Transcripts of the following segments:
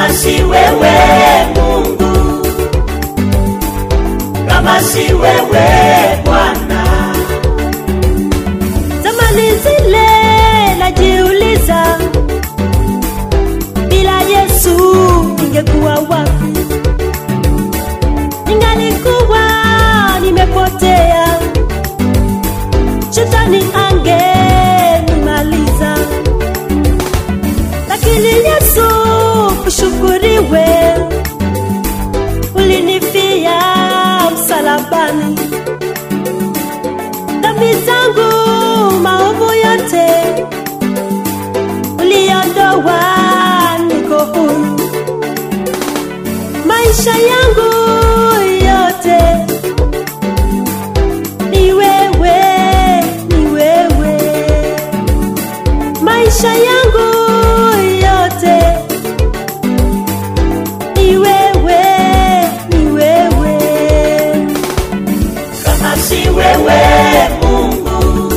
kama si wewe Mungu, kama si wewe Bwana. Zamani zile najiuliza, bila Yesu ningekuwa wapi? Ningalikuwa nimepotea, shetani angenimaliza. Lakini Yesu ushukuriwe, ulinifia msalabani dhambi zangu maovu yote uliondoa, niko huru. Maisha yangu yote ni wewe, ni wewe. Maisha yangu yote ni wewe, ni wewe. kama si wewe Mungu,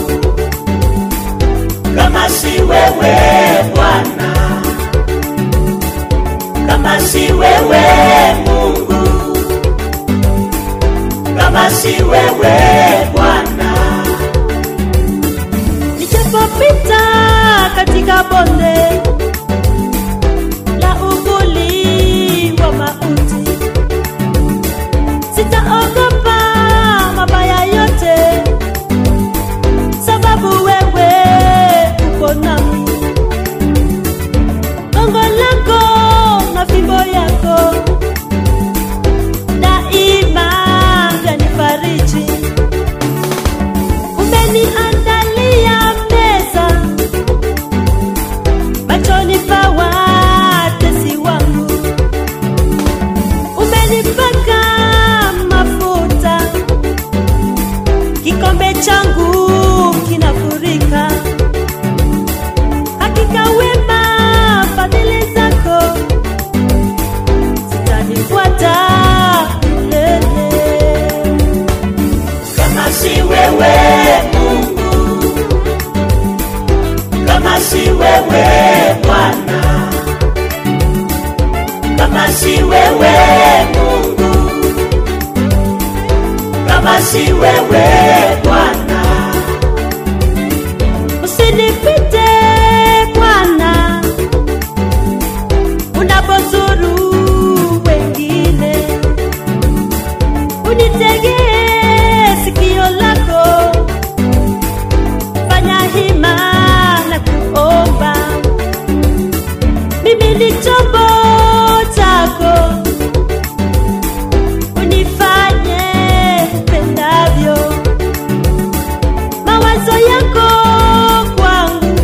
kama si wewe Bwana, kama si wewe Mungu, kama si wewe Bwana, Nichapopita katika bonde la uvuli wa mauti, sitaogopa mabaya yote, sababu wewe uko nami. Gongo lako na fimbo yako daima vyanifariji umeniandalia meza machoni pa watesi wangu, umenipaka mafuta, kikombe changu kinafurika. Hakika wema fadhili zako zitanifuata milele. kama si wewe Mungu, kama si wewe Bwana, kama si wewe Mungu, kama si wewe Bwana, Usinipite Bwana, unapozuru wengine, unitegee sikio lako, fanya hima na kuomba. Mimi ni chombo chako, unifanye upendavyo mawazo yako kwangu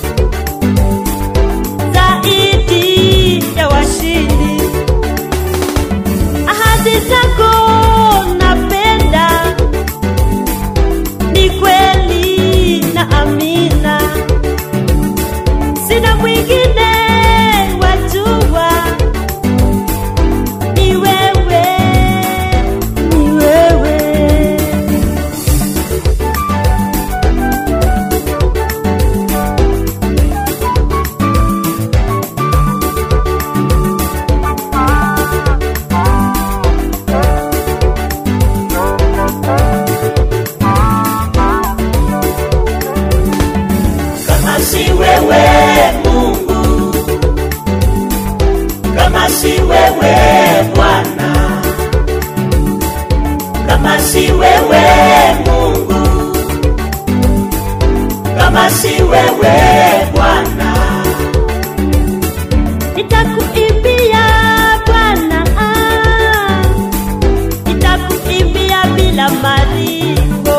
zaidi ya washindi, ahadi zako napenda, ni kweli na amina, sina mwingine wajua, ni wewe, ni wewe. kama si wewe Mungu, kama si wewe Bwana, kama si wewe Mungu, kama si wewe Bwana, Nitakuimbia Bwana, ah, nitakuimbia bila malipo,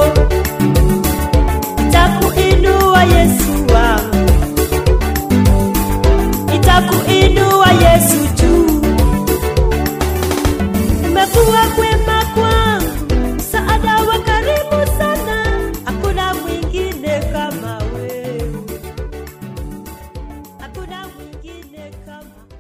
nitakuinua Yesu wangu, nitakuinua Yesu juu. Umekuwa kwema kwangu, msaada wa karibu sana, hakuna mwingine kama wewe, hakuna mwingine kama